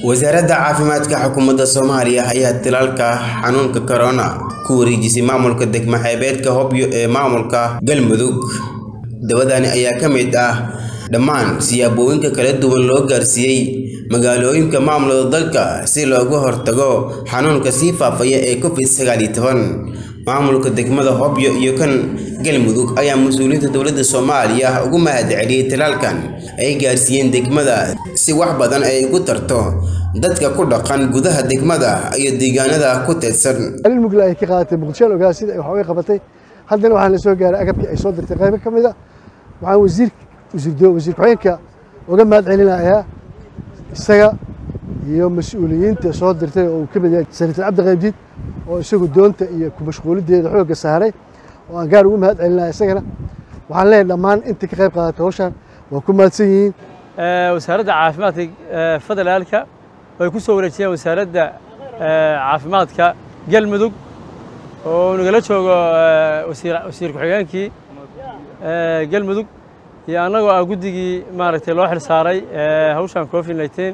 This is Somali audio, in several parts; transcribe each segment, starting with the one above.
wasaaradda caafimaadka xukuumadda soomaaliya ayaa tilaalka xanuunka corona ku wareejisay maamulka degmo xeebeedka hobyo ee maamulka galmudug dabadani ayaa ka mid ah dhammaan siyaabooyinka kala duwan loo gaarsiiyey magaalooyinka maamulada dalka si looga hortago xanuunka sii faafaya ee covid sagaal iyo toban maamulka degmada hobyo iyo kan galmudug ayaa mas-uuliyiinta dowladda soomaaliya ugu mahad celiyey talaalkan ay gaarsiiyeen degmada si wax badan ay ugu tarto dadka ku dhaqan gudaha degmada iyo deegaanada ku teedsan mugla ay ka qaadatay muqdishoan ogaa sida ay wax uga qabatay haddana waxaan la soo gaaray agabkii ay soo dirtay qaybo ka mid a waxaan wasiir wasiir wasiir ku-xigeenka uga mahad celinayaa isaga iyo mas-uuliyiinta soo dirtay oo uu ka mid yahay senator cabdi qaybdiid oo isagu doonta iyo ku mashquulideeda xoogga saaray oo aan gaar ugu mahad celinaya isagana waxaan leeyahay dhammaan inta ka qayb qaadatay hawshan waa ku mahadsan yihiin wasaaradda caafimaadka federaalka way ku soo wareejiyeen wasaaradda caafimaadka galmudug oo nagala joogo wasiir ku-xigeenkii galmudug iyo annagoo ah guddigii maaragtay loo xil saaray hawshan covid nineteen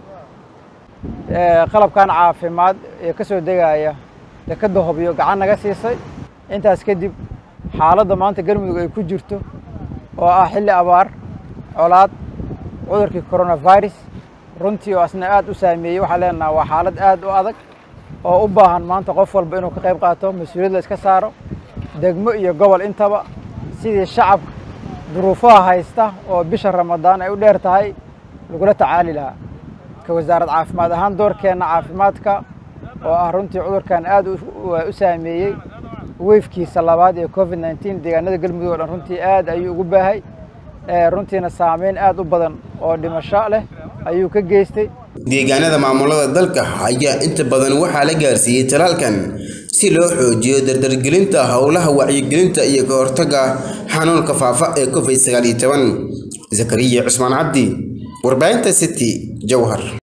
qalabkan caafimaad ee ka soo degaya dekadda hobyo gacan naga siisay intaas kadib xaaladda maanta galmudug ay ku jirto oo ah xilli abaar colaad cudurkii coronavirus runtii oo asna aad u saameeyey waxaan leenaha waa xaalad aad u adag oo u baahan maanta qof walba inuu ka qayb qaato mas-uuliyad la iska saaro degmo iyo gobol intaba sidii shacabka duruufaha haysta oo bisha ramadaan ay u dheer tahay lagula tacaali lahaa ka wasaarad caafimaad ahaan doorkeenna caafimaadka oo ah runtii cudurkan aad u saameeyey weyfkiisa labaad ee covid nneteen deegaanada galmudug o dhan runtii aad ayuu ugu baahay runtiina saameyn aad u badan oo dhimasho leh ayuu ka geystay deegaanada maamulada dalka ayaa inta badan waxaa la gaarsiiyey talaalkan si loo xoojiyo dardargelinta howlaha wacyigelinta iyo ka hortagga xanuunka faafa ee covid sagaal iyo toban zakariya cusmaan cabdi warbaahinta city jowhar